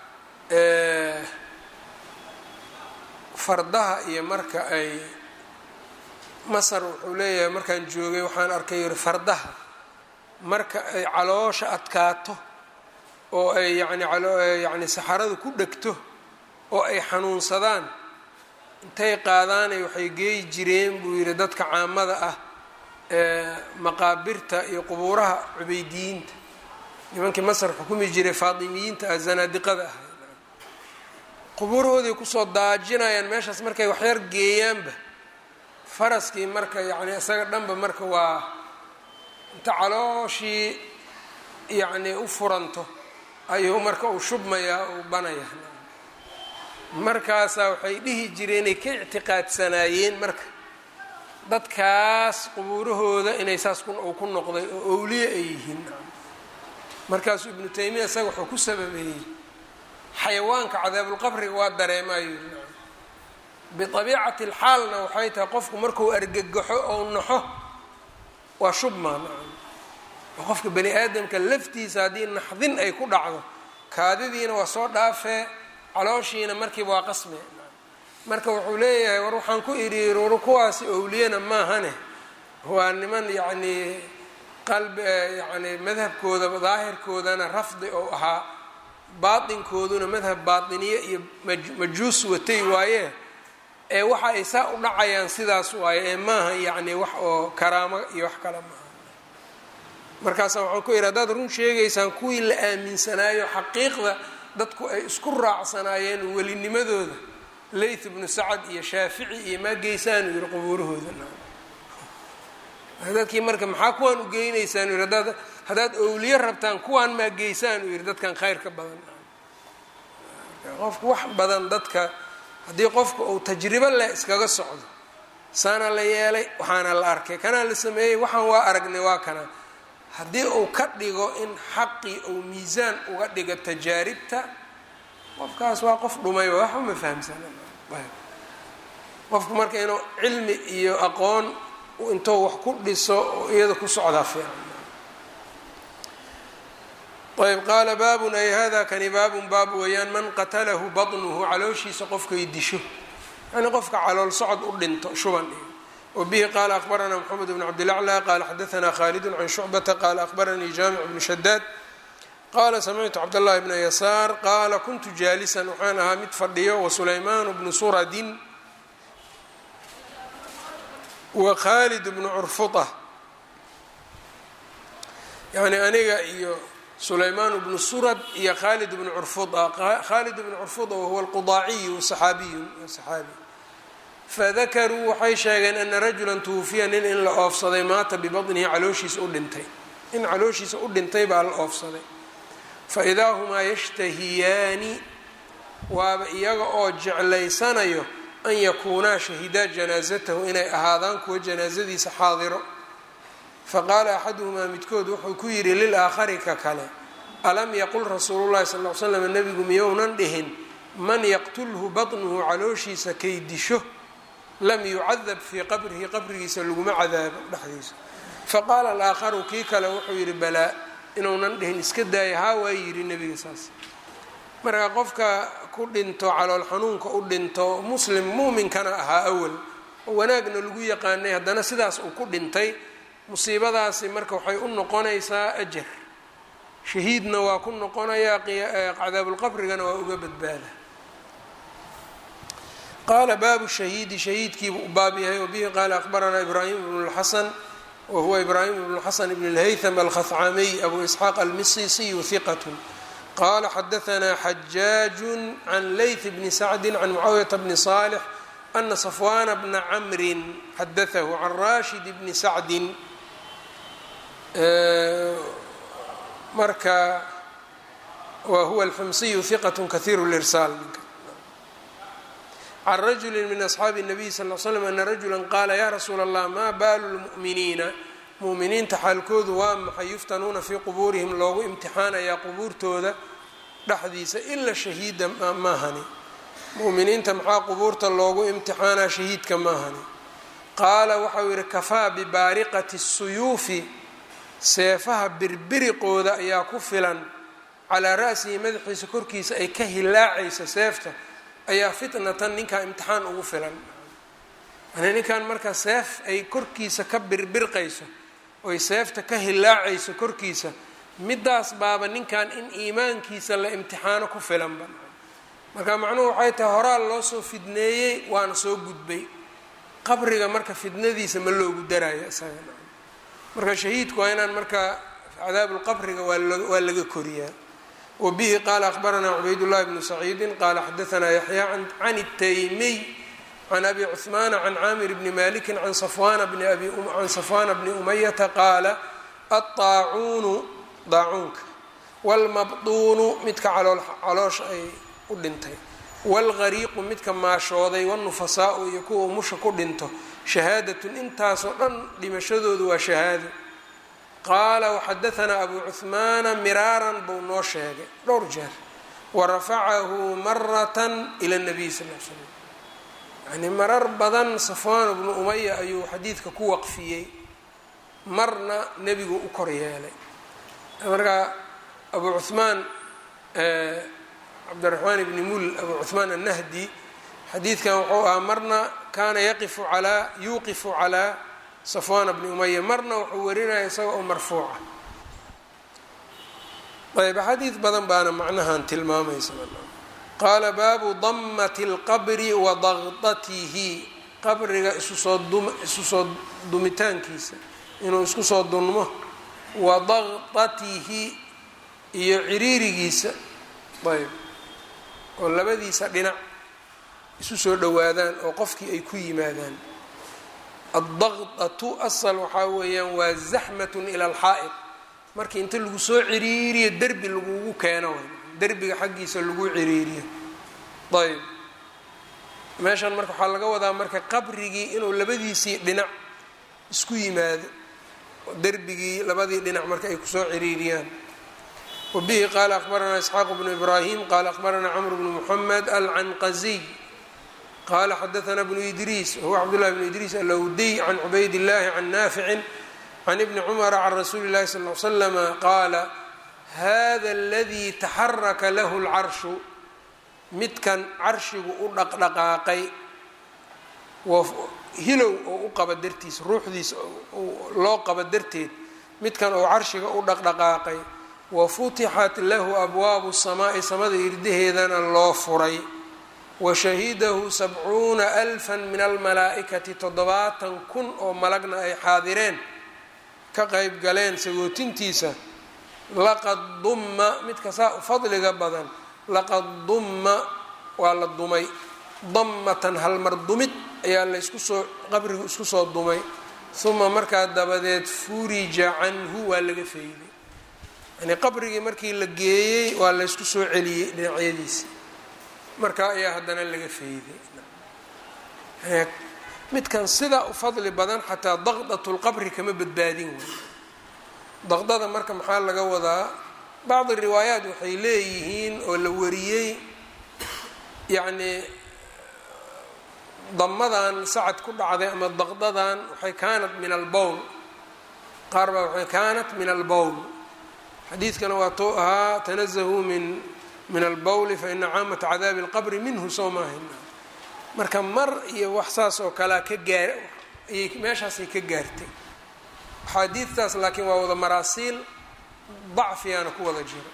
fardaha iyo marka ay masar wuxuu leeyahay markaan joogay waxaan arkay yiri fardaha marka ay caloosha adkaato oo ay yani yani saxaradu ku dhegto oo ay xanuunsadaan intay qaadaanay waxay geeyi jireen buu yidhi dadka caamada ah ee maqaabirta iyo qubuuraha cubeydiyiinta nimankii masar xukumi jiray faatimiyiinta ah zanaadiqada ah qubuurahooday kusoo daajinayaan meeshaas markay waxyar geeyaanba faraskii marka yacni isaga dhanba marka waa inta calooshii yacni u furanto ayuu marka uu shubmayaa uu banaya markaasaa waxay dhihi jireen inay ka ictiqaadsanaayeen marka dadkaas qubuurahooda inay saas uu ku noqday oo owliye ay yihiin markaasuu ibnu taymiya isaga wuxuu ku sababeeyey xayawaanka cadaabulqabriga waa dareemayo biabiicati lxaalna waxay tahay qofku markuu argagaxo ou naxo waa shubmaa nacam oo qofka bani aadamka laftiisa haddii naxdin ay ku dhacdo kaadidiina waa soo dhaafee calooshiina markiiba waa qasme marka wuxuu leeyahay war waxaan ku idhi war kuwaasi owliyana maahane waa niman yacnii qalbi yacni madhabkooda daahirkoodana rafdi ou ahaa baatinkooduna madhab baatiniye iyo majuus watay waaye ee waxa ay saa u dhacayaan sidaas waaye ee maaha yacni wax oo karaamo iyo wax kale maaha markaasa waxaan ku yidhi haddaad run sheegaysaan kuwii la aaminsanaayo xaqiiqda dadku ay isku raacsanaayeen welinimadooda layth ibnu sacad iyo shaafici iyo maa geysaanu yihi qubuurahooda dadkii marka maxaa kuwaan u geynaysaan yidhi hadaad haddaad owliye rabtaan kuwaan maa geysaan uu yidhi dadkan khayr ka badan qofku wax badan dadka haddii qofka uu tajribo leh iskaga socdo saana la yeelay waxaana la arkay kanaa la sameeyey waxaan waa aragnay waa kana haddii uu ka dhigo in xaqii uu miisaan uga dhigo tajaaribta qofkaas waa qof dhumay waxba ma fahamsana qofku marka inuu cilmi iyo aqoon intuu wax ku dhiso oo iyada ku socdaa fiican ayb qaala baabun ay hada kani baabun baab weeyaan man qatalahu baطnuhu calooshiisa qofkay disho yani qofka calool socod u dhinto shuban iyo wbihi qaala akbaranaa mxamed bn cabdilaclى qaala xadaanaa khalidu can shucbata qaala akbaranii jaamic bnu shadaad qaala samictu cabdاllahi bna yasaar qaala kuntu jaalisan waxaan ahaa mid fadhiyo wasulaymaan bnu suradin wa khalid bnu curfuطa yani aniga iyo sulaymaan bnu surad iyo khalid bnu curfuda khalid bnu curfuda wahuwa alqudaaciyu saxaabiyu saxaabi fadakaruu waxay sheegeen ana rajula tuwufiya nin in la oofsaday maata bibadnihi calooshiisa u dhintay in calooshiisa u dhintay baa la oofsaday faidaa humaa yashtahiyaani waaba iyaga oo jeclaysanayo an yakuunaa shahidaa janaasatahu inay ahaadaan kuwa janaasadiisa xaadiro faqaala axaduhumaa midkood wuxuu ku yidhi lilaakhari ka kale alam yaqul rasuulu llahi sal l slam nebigu miyounan dhihin man yaqtulhu batnuhu calooshiisa kay disho lam yucadab fii qabrihi qabrigiisa laguma cadaabo dhexdiisa faqaala alaakharu kii kale wuxuu yidhi balaa inuunan dhihin iska daaya haa waa yidhi nebiga saas marka qofka ku dhinto calool xanuunka u dhinto muslim muuminkana ahaa awal oo wanaagna lagu yaqaanay haddana sidaas uu ku dhintay musiibadaasi marka waxay u noqonaysaa ajar shahiidna waa ku noqonayaa cadaabulqabrigana waa uga badbaada qaala baabu shahiidi shahiidkiibu u baab yahay wabihi qaala akbaranaa ibraahim bnu lxasan wahuwa ibraahim bnu xasan bn اlhaytham alkhafcamiy abu isxaaq almisisiyu hiqat qala xadaanaa xajaaju can layth bni sacdi can mucaawiyata bni salix ana safwana bna camrin xadaahu can rashid bni sacdin marka wa huwa alxumsiyu hiqat kahiir lirsaal can rajuli min asxaabi الnabiy sal l slam ana rajula qaala ya rasuula allah maa baalu lmu'miniina mu'miniinta xaalkoodu waa maxay yuftanuuna fii qubuurihim loogu imtixaanayaa qubuurtooda dhexdiisa ila shahiida maahani mu'miniinta maxaa qubuurta loogu imtixaanaa shahiidka maahani qaala waxau yihi kafaa bibaariqati الsuyuufi seefaha birbiriqooda ayaa ku filan calaa ra'sihi madaxiisa korkiisa ay ka hilaacaysa seefta ayaa fitnatan ninkaa imtixaan ugu filan yani ninkan marka seef ay korkiisa ka birbirqayso oy seefta ka hilaacayso korkiisa midaas baaba ninkan in iimaankiisa la imtixaano ku filanba marka macnuhu waxay tahay horaa loo soo fidneeyey waana soo gudbay qabriga marka fidnadiisa ma loogu daraayo isaga marka shahiidku waa inaan marka cadaabulqabriga waa laga koriyaa wbihi qaala akbaranaa cubaydullahi bnu saciidi qaala xadaanaa yaxya can الtaymiy can abi cuثmaana can caamir bni maliki can safwana bni umayata qaala aلطaacuunu daacuunka wاlmabduunu midka caloosha ay u dhintay wاlgariiqu midka maashooday wاnufasaau iyo kuwa musha ku dhinto shahaadatun intaasoo dhan dhimashadoodu waa shahaado qaala waxadaanaa abu cuhmaana miraaran buu noo sheegay dhowr jeer warafacahu maratan ila nabiy sal l slam yani marar badan safwaan bnu umaya ayuu xadiidka ku waqfiyey marna nebigu u kor yeelay markaa abu cuhmaan cabdiraxmaan ibni mul abu cuhmaan annahdi xadiidkan wuxuu ahaa marna kaana yaqifu alaa yuuqifu calaa safwana bni umaya marna wuxuu warinaya isaga oo marfuuca ayb xadiid badan baana macnahan tilmaamaysa qaala baabu damati اlqabri wa daqdatihi qabriga isusoo dum isu soo dumitaankiisa inuu isku soo dunmo wa daqdatihi iyo ciriirigiisa ayb oo labadiisa dhinac isu soo dhowaadaan oo qofkii ay ku yimaadaan addaqdatu asal waxaa weeyaan waa zaxmatun ila alxaa'id markii inta lagu soo ciriiriyo derbi lagugu keeno derbiga xaggiisa lagu ciriiriyo ayb meeshan marka waxaa laga wadaa marka qabrigii inuu labadiisii dhinac isku yimaado derbigii labadii dhinac marka ay kusoo ciriiriyaan wabihi qaala akbaranaa isxaaq bnu ibraahim qaala akbaranaa camr bnu muxamed alcanqaziy qala xadaanaa bnu idriis wahuwa cabdullahi bnu idriis alawdiy can cubayd illahi can naaficin can ibni cumara can rasuuli اllahi sal l slama qaala hada aladii taxaraka lahu lcarshu midkan carshigu u dhaqdhaqaaqay hilow oo u qaba dartiis ruuxdiisa loo qaba darteed midkan oo carshiga u dhaqdhaqaaqay wa futixat lahu abwaabu samaa'i samada irdaheedana loo furay wa shahidahu sabcuuna alfan min almalaa'ikati toddobaatan kun oo malagna ay xaadireen ka qeyb galeen sagootintiisa laqad dumma midka saa fadliga badan laqad dumma waa la dumay dammatan halmar dumid ayaa laysku soo qabrigu isku soo dumay uma markaa dabadeed furija canhu waa laga feyday yani qabrigii markii la geeyey waa laysku soo celiyey dhinacyadiisi markaa ayaa haddana laga feyday midkan sidaa u fadli badan xataa daqdat lqabri kama badbaadin way daqdada marka maxaa laga wadaa bacdi riwaayaat waxay leeyihiin oo la wariyey yacni damadan sacad ku dhacday ama daqdadan waxay kaanat min albowl qaar baa waxay kaanat min albowl xadiidkana waa tou ahaa tanazahuu min min albowli faina caamata cadaabi اlqabri minhu soo maahan marka mar iyo wax saas oo kalea ka gaar ayay meeshaasay ka gaartay axaadiidtaas laakiin waa wada maraasiil dacfiyaana ku wada jiro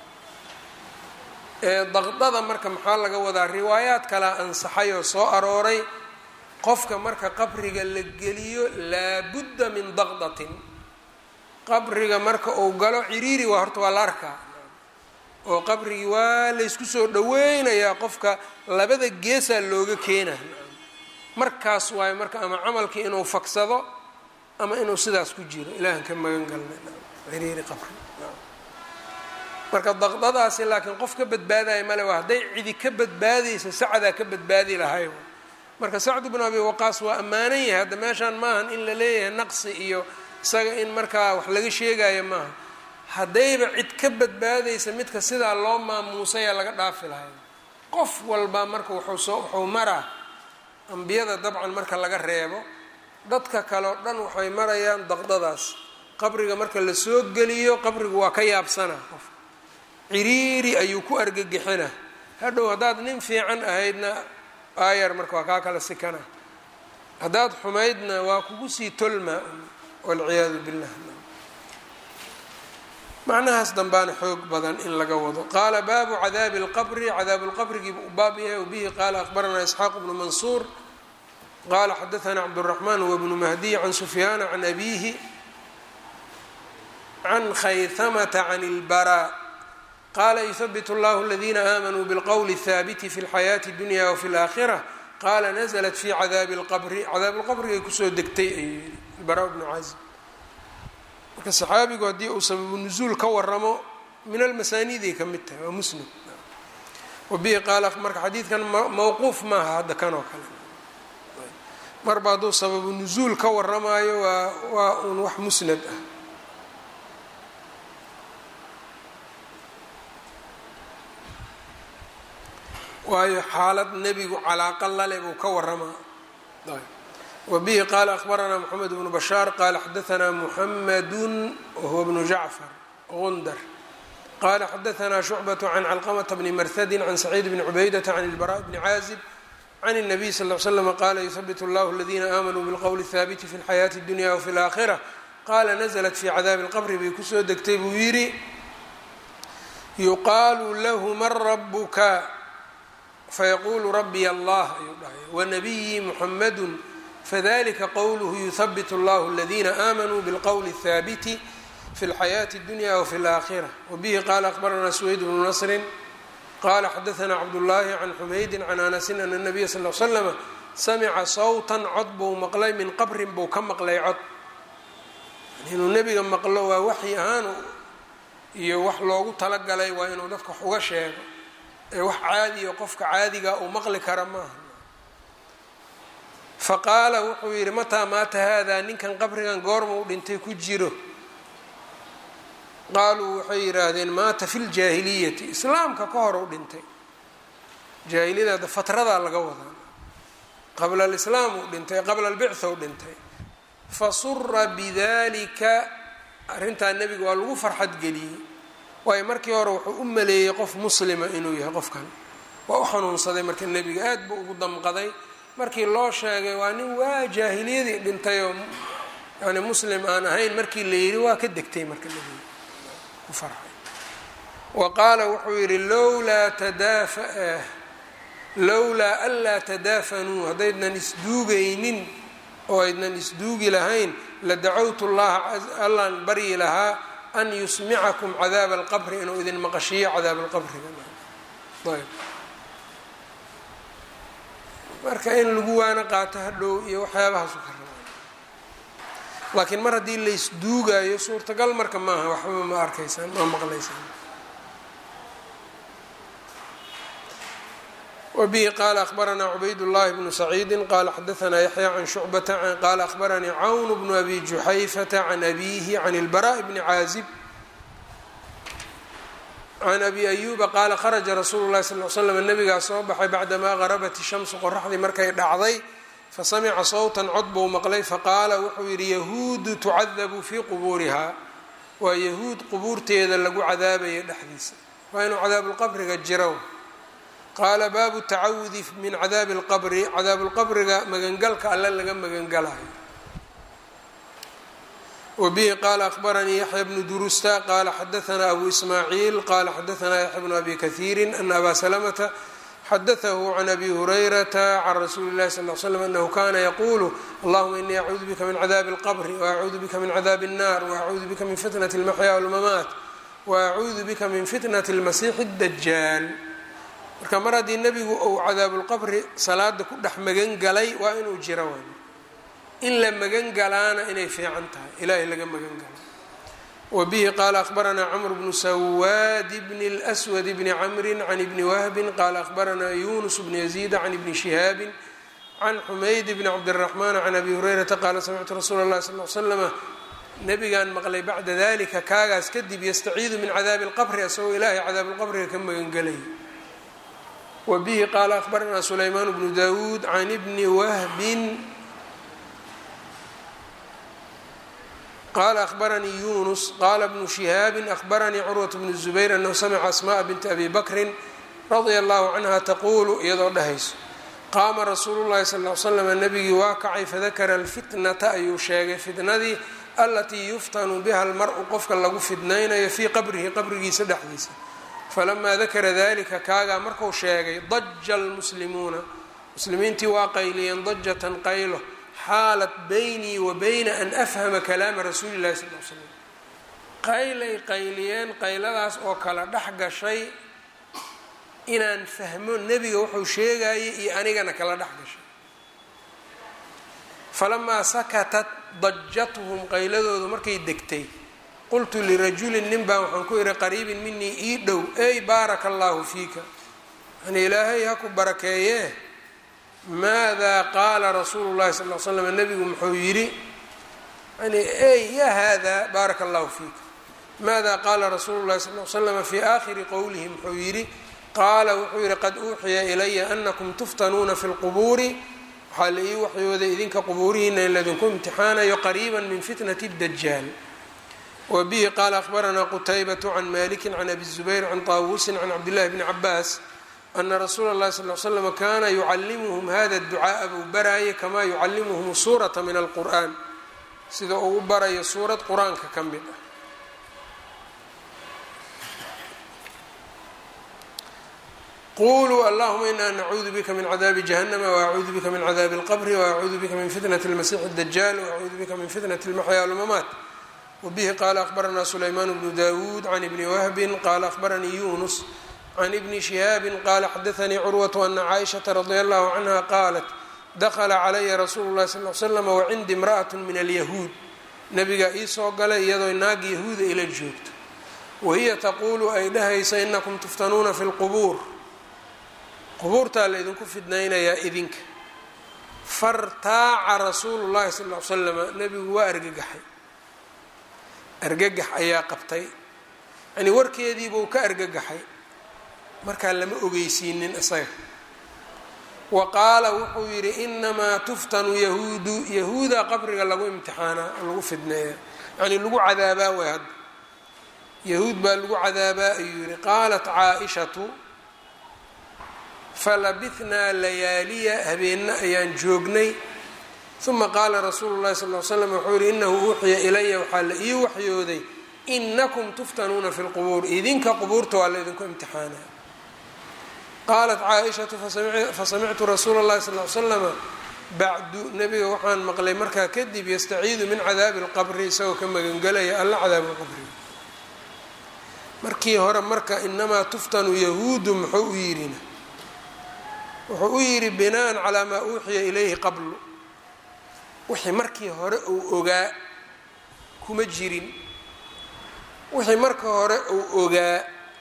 daqdada marka maxaa laga wadaa riwaayaad kalea ansaxay oo soo arooray qofka marka qabriga la geliyo laabudda min daqdatin qabriga marka uu galo ciriiri waa horta waa la arkaa oo qabrigii waa laysku soo dhaweynayaa qofka labada geesaa looga keena markaas waayo marka ama camalkii inuu fagsado ama inuu sidaas ku jiro ilaahan ka magan galnay ciriiri qabri marka daqdadaasi laakiin qof ka badbaadaya male waa hadday cidi ka badbaadaysa sacdaa ka badbaadi lahay marka sacd bnu abi waqaas waa ammaanan yahay hadda meeshaan maahan in la leeyahay naqsi iyo isaga in markaa wax laga sheegayo maaha haddayba cid ka badbaadaysa midka sidaa loo maamuusayaa laga dhaafi lahay qof walba marka wuxuu soo wuxuu maraa ambiyada dabcan marka laga reebo dadka kale o dhan waxay marayaan daqdadaas qabriga marka la soo geliyo qabrigu waa ka yaabsana qof ciriiri ayuu ku argagixina hadhow haddaad nin fiican ahaydna aayar marka waa kaa kala sikana haddaad xumaydna waa kugu sii tolma walciyaadu billah macnahaas dambaana xoog badan in laga wado qaala baabu cadaabi اlqabri cadaabu lqabrigii u baab yahay w bihi qaala akhbaranaa isxaaq bnu mansuur qala xadaثna cabdالرaحman wbnu mahdiy can sufyaana can abihi can khayhamata can اlbarا qala yhbit اllah اladina aamanuu bاlqwl الhaabiti fi اlxayaaةi اdunya wfi اlآkhirة qala nazlat fi cadaabi اlqbri cadaab lqabrigay kusoo degtay ayuu yihi bara bnu cazm marka saxaabigu haddii uu sababu nuzuul ka waramo min almasaaniiday ka mid tahay waa muslim wabihi qaala marka xadiidkan mawquuf maaha hadda kan oo kale marba hadduu sababu nuzuul ka waramaayo waa waa uun wax musnad ah waayo xaalad nebigu calaaqa lale buu ka waramaa wbihi qala akhbaranaa mxamed bnu bashaar qala xadaanaa muxamadu wahuwa bnu jacfar gundar qala xadaanaa shucbaة can calqmta bni marhadi can saciid bni cubaydata can ilbara bni caazib can الnabiy sal ly slm qala yhbit اllah اladina aamanuu bاlqwl الhaabiti fi اlxayaaةi اdunya wfi اlآkhirة qala nazlat fi cadaabi اlqbri bay kusoo degtay buu yidhi yuqaalu lahu man rabuka fayaqulu rabiy allah ayuu dhahay wnabiyi muxamadu fdlika qwluhu yuhbit اllah اladina aamanuu bاlqwl الhaabiti fi اlxayaaةi اdunya wfi اlآkhirة wbihi qala akhbarana sweyd bnu nasri qala xadaثna cabdالlahi can xumaydi can anasin ana الnabiya sal ly slm samica sawta cod buu maqlay min qabrin buu ka maqlay cod inuu nebiga maqlo waa waxyi ahaan iyo wax loogu talagalay waa inuu dadka wax uga sheego ee wax caadiya qofka caadiga uu maqli kara maaha faqaala wuxuu yidhi mataa maata haadaa ninkan qabrigan goorma u dhintay ku jiro qaaluu waxay yidhaahdeen maata fi ljaahiliyati islaamka ka hor u dhintay jaahiliyada fatradaa laga wadaa qabla alislaam uu dhintay qabla albictha u dhintay fasura bidalika arrintaa nebiga waa lagu farxad geliyey waayo markii hore wuxuu u maleeyey qof muslima inuu yahay qofkan waa u xanuunsaday marka nebiga aad buu ugu damqaday markii loo sheegay waa nin waa jaahiliyadii dhintay oo yani muslim aan ahayn markii la yidhi waa ka degtay marka nebiga ku farxay wa qaala wuxuu yidhi lowlaa tadaafa lowlaa anlaa tadaafanuu haddaydnan isduugaynin oo aydnan isduugi lahayn la dacowtu llaha allaan baryi lahaa an yusmicakum cadaaba alqabri inuu idin maqashiyo cadaab alqabriga ayb marka in lagu waana qaato hadhow iyo waxyaabahaasu ka rabaa laakiin mar haddii laysduugaayo suurtagal marka maaha waxba ma arkaysaan ma maqlaysaan wbihi qala akhbaranaa cubayd llahi bnu saciidi qala xadaanaa yaxya can shucbata qala akhbaranii cawn bnu abi juxayfata can abihi can اlbaraء bni caazib can abi ayuba qaala kharaja rasuulu lahi sal l slam nabigaa soo baxay bacdamaa garabat shamsu qoraxdii markay dhacday fasamica sawtan cod buu maqlay faqaala wuxuu yidhi yahuudu tucadabu fii qubuuriha waa yahuud qubuurteeda lagu cadaabaya dhexdiisa waa inuu cadaabulqabriga jiro qaala baabu tacawudi min cadaabi اlqabri cadaabulqabriga magangalka alle laga magangalayo wbihi qala akhbaranii yaxya bnu durusta qala xadaanaa abu ismaaciil qala xadaanaa yaxya bnu abi kahiiri ana aba salamata xadaahu can abi hurayrata can rasuuli اlahi sal l slam anahu kana yaqulu allahuma inii acuudu bika min cadaabi اlqbri waacuudu bika min cadaabi الnar waacuudu bika min fitnati اlmaxya wاlmamaat waacuudu bika min fitnati اlmasiixi اdajaal marka mar haddii nebigu uu cadaabulqabri salaada ku dhex magan galay waa inuu jiro waay in la magan galaana inay fiican tahay ilaahay laga magan galo wa bihi qaala akhbaranaa camr bnu sawaad bni اlswad bni camri can ibni wahbin qaala akhbaranaa yunus bni yaziida can ibni shihaabi can xumayd bni cabdiraxmaan can abi hurayrata qaala samictu rasuula اllahi sal l slama nabigaan maqlay bacda dalika kaagaas kadib yastaciidu min cadaabi اlqabri asagoo ilaahay cadaablqabriga ka magan gelay wbihi qaala akhbaranaa sulaymaan bnu dawuud can ibni wahbin qaala akhbaranii yunus qaala bnu shihaabin akhbaranii curwat bnu zubayr anahu samica asma'a binti abi bakrin radia allahu canha taquulu iyadoo dhahayso qaama rasuulu llahi sal l slam nabigii waa kacay fadakara alfitnata ayuu sheegay fitnadii alatii yuftanu biha almar-u qofka lagu fidnaynayo fii qabrihi qabrigiisa dhexdiisa falamaa dakara dalika kaagaa marku sheegay daja almuslimuuna muslimiintii waa qayliyeen dajatan qaylo xaalat baynii wa bayna an afhama kalaama rasuuli llahi sal l slam qaylay qayliyeen qayladaas oo kala dhex gashay inaan fahmo nebiga wuxuu sheegayay iyo anigana kala dhex gashay falamaa sakatat dajatuhum qayladoodu markay degtay qultu lirajulin nin baan waxaan ku yihi qariibin minii ii dhow ey baaraka allaahu fiika yani ilaahay ha ku barakeeyee maadaa qaala rasuulu llahi sal l slam nebigu muxuu yidhi yani ey ya hada baaraka allahu fiika maada qaala rasuulu llahi sal l slama fii aakhiri qowlihi muxuu yidhi qaala wuxuu yidhi qad uuxiya ilaya anakum tuftanuuna fi lqubuuri waxaa la ii waxyooday idinka qubuurihiina in laydinku imtixaanayo qariiba min fitnati dajaal wbihi qaala akhbaranaa qutaybaة can maliki can abi الzubayr can طaawusin can cabdillahi bni cabaas ana rasuula اllahi sal l slm kana yucalimuhum hada اducaaءa buu baraayay kamaa yucalimuhum suurata min alqur'an sida uu u barayo suurad qur-aanka ka mid ah quluu allahuma ina nacuudu bika min cadaabi jahannama waacuudu bika min cadaabi اlqbri waacuudu bika min fitnati اlmasix اdajaal waacuudu bika min fitnati اlmaxya wاlmamaat wbihi qaala akhbaranaa sulaymaan bnu dawuud can ibni wahbin qaala akhbaranii yunus can ibni shihaabi qaala xadaanii curwatu ana caaishata radia allahu canha qaalat dakla calaya rasuulu llahi sal l slam wacindi imra'at min alyahuud nabigaa ii soo galay iyadoo naag yahuuda ila joogto wahiya taquulu ay dhahaysa inakum tuftanuuna fi lqubuur qubuurtaa laydinku fidnaynayaa idinka fartaaca rasuulu llahi sal l slama nabigu waa argagaxay argagax ayaa qabtay yani warkeediibuu ka argagaxay markaa lama ogeysiinin isaga wa qaala wuxuu yidhi inamaa tuftanu yahuudu yahuuda qabriga lagu imtixaanaa lagu fidneeya yani lagu cadaabaa way hadda yahuud baa lagu cadaabaa ayuu yihi qaalat caaishatu falabithnaa layaaliya habeenna ayaan joognay uma qaala rasuulu llahi sal l slam wuxuu yihi inahu uuxiya ilaya waxaa la ii waxyooday inakum tuftanuuna fi lqubuur idinka qubuurta waa la idinku imtixaanaa qaalat caaishatu fasamictu rasuula اllahi sal l slama bacdu nebiga waxaan maqlay markaa kadib yastaciidu min cadaabi اlqabri isagoo ka magangelaya alla cadaabu lqabri markii hore marka inamaa tuftanu yahuudu muxuu u yidhina wuxuu u yidhi binaan calaa maa uuxiya ilayhi qablu wixii markii hore uu ogaa kuma jirin wixii marka hore uu ogaa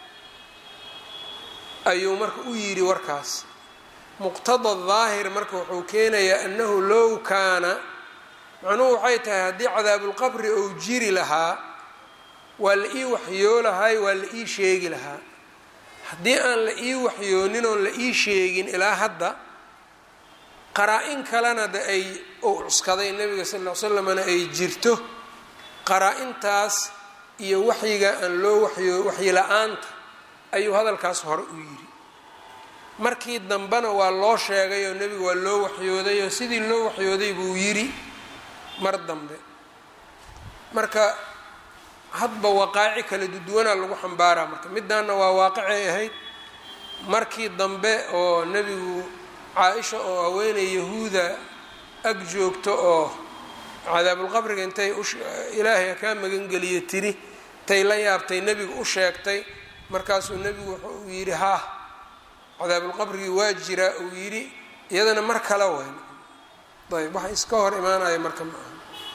ayuu marka u yidhi warkaas muqtada daahir marka wuxuu keenayaa annahu low kaana macnuhu waxay tahay haddii cadaabulqabri uu jiri lahaa waa la ii waxyoo lahay waa la ii sheegi lahaa haddii aan la ii waxyoonin oon la ii sheegin ilaa hadda qaraa-in kalena de ay uu cuskaday nebiga sal ll slamna ay jirto qaraa-intaas iyo waxyiga aan loo waxyo waxyi la-aanta ayuu hadalkaas hore u yidhi markii dambena waa loo sheegay oo nebiga waa loo waxyooday oo sidii loo waxyooday buu yidhi mar dambe marka hadba waqaaci kala duduwanaa lagu xambaaraa marka midaanna waa waaqicay ahayd markii dambe oo nebigu caa-isha oo haweeney yahuuda ag joogto oo cadaabulqabriga intay ilaahay kaa magangeliye tiri tay la yaabtay nebigu u sheegtay markaasuu nebigu wuxuu yidhi haa cadaabulqabrigii waa jiraa uu yidhi iyadana mar kale weyn ayb waxa iska hor imaanaya marka ma aha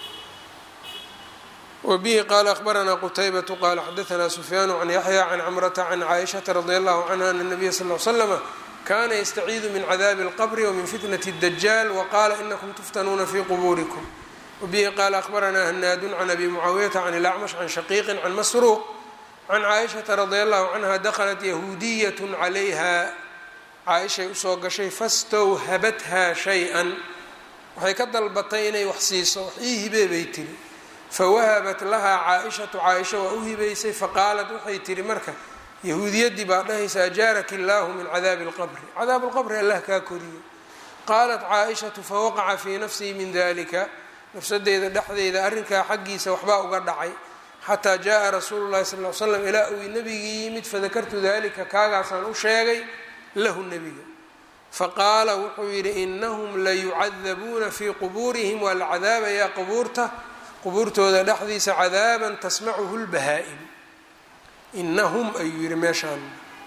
wbihi qala akhbaranaa qutaybatu qala xadaanaa sufyaanu can yaxya can camrata can caaishata radi allahu canha ana nabiya sal l slama kana yastaciidu min cadaabi اlqbri wmin fitnati اdajaal waqala inakum tuftanuuna fi quburikum wbihi qala akhbaranaa hanaadun can abi mucaawiyata can ilacmash can shaqiiqin can masruuq can caaishata radi allahu canha daklat yahuudiyat calayha caaishay usoo gashay fastawhabatha shay-an waxay ka dalbatay inay wax siiso wax ii hibee bay tiri fawahabat lahaa caa-ishatu caaisha waa u hibaysay faqaalat waxay tihi marka yahuudiyaddii baa dhahaysa ajaaraki illaahu min cadaabi lqabri cadaabu lqabri allah kaa koriyo qaalat caa-ishatu fawaqaca fii nafsii min dalika nafsadeeda dhexdeeda arrinkaa xaggiisa waxbaa uga dhacay xataa jaa rasuulu llahi sal l slam ilaa uu nebigii yimid fadakartu dalika kaagaasaan u sheegay lahu nebiga faqaala wuxuu yidhi inahum layucadabuuna fii qubuurihim waa la cadaabayaa qubuurta qubuurtooda dhexdiisa cadaaban tasmacuhu lbahaa-im inahum ayuu yihi meeshaan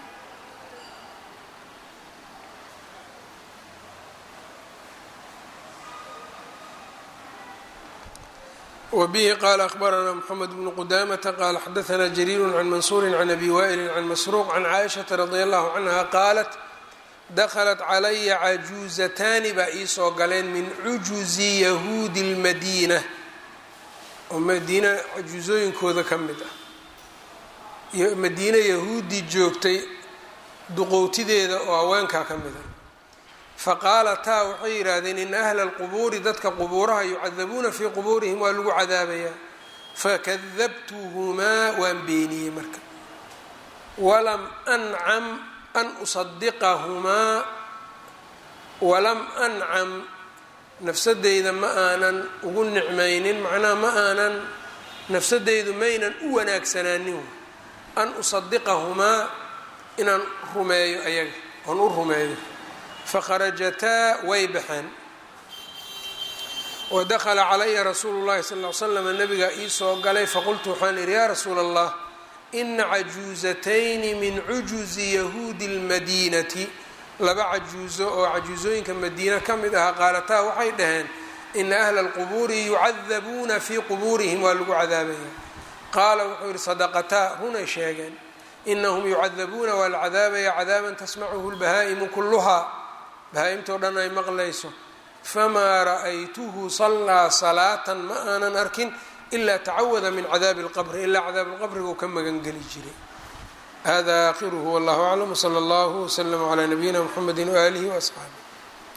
wbihi qala akhbaranaa mxamed bnu qudamata qala xadaanaa jariiru can mansuuri can abi waa'ili can masruuq can caaishaةa radi allahu canha qaalat daklat calaya cajuuzataani baa iisoo galeen min cujuzi yahuudi اlmadiina oo madiina cajuusooyinkooda ka mid ah madiine yahuudi joogtay duqowtideeda oo haweenkaa ka mid a faqaalataa waxay yidhaahdeen ina ahla alqubuuri dadka qubuuraha yucadabuuna fii qubuurihim waa lagu cadaabayaa fakadabtuhumaa waan beeniyey marka walam ancam an usadiqahumaa walam ancam nafsadeyda ma aanan ugu nicmaynin macnaha ma aanan nafsadeydu maynan u wanaagsanaanin an usadiqahumaa inaan rumeeyo ayaga oon u rumeeyo fakharajataa way baxeen wadakhala calaya rasuulu llahi sal l slam nabigaa iisoo galay faqultu waxaan idhi yaa rasuula allah ina cajuuzatayni min cujuzi yahuudi اlmadiinati laba cajuuso oo cajuusooyinka madiina ka mid ahaa qaalataa waxay dhaheen ina ahla alqubuuri yucadabuuna fii qubuurihim waa lagu cadaabaya qaala wuxuu yihi sadaqataa runay sheegeen inahum yucadabuuna waa la cadaabaya cadaaban tasmacuhu lbahaa'imu kuluhaa bahaa-imtoo dhan ay maqlayso famaa ra'aytuhu sallaa salaatan ma aanan arkin ilaa tacawada min cadaabi اlqabri ilaa cadaabi lqabrigu ka magangeli jiray hada aakhiruhu wallahu aclam wsala allahu wslama calaa nabiyina mxamedi waaalihi waasxaabi